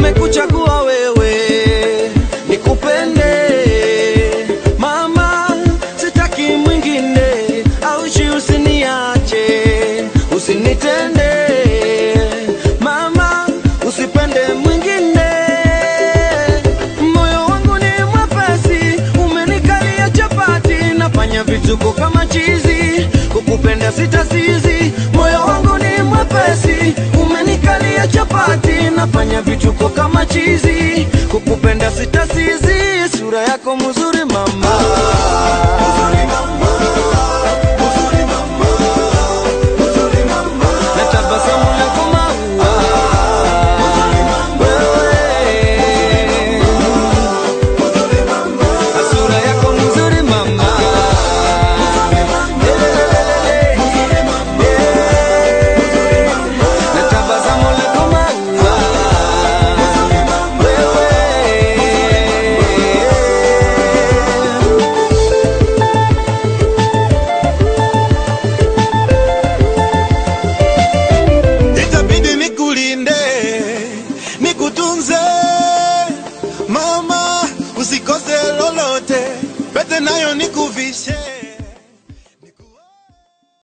nimekuchagua wewe nikupende mama, sitaki mwingine, aushi usiniache, usinitende mama, usipende mwingine. Moyo wangu ni mwepesi, umenikalia chapati, nafanya vituko kama chizi, kukupenda sitasizi. Moyo wangu ni mwepesi, umenikalia chapati, nafanya vituko kama chizi, kukupenda sitasizi. Sura yako mzuri mama, na tabasamu lako maua, wewe sura yako mzuri mama, na tabasamu lako maua, wewe itabidi nikulinde nikutunze mama usikose lolote pete nayo nikuvishe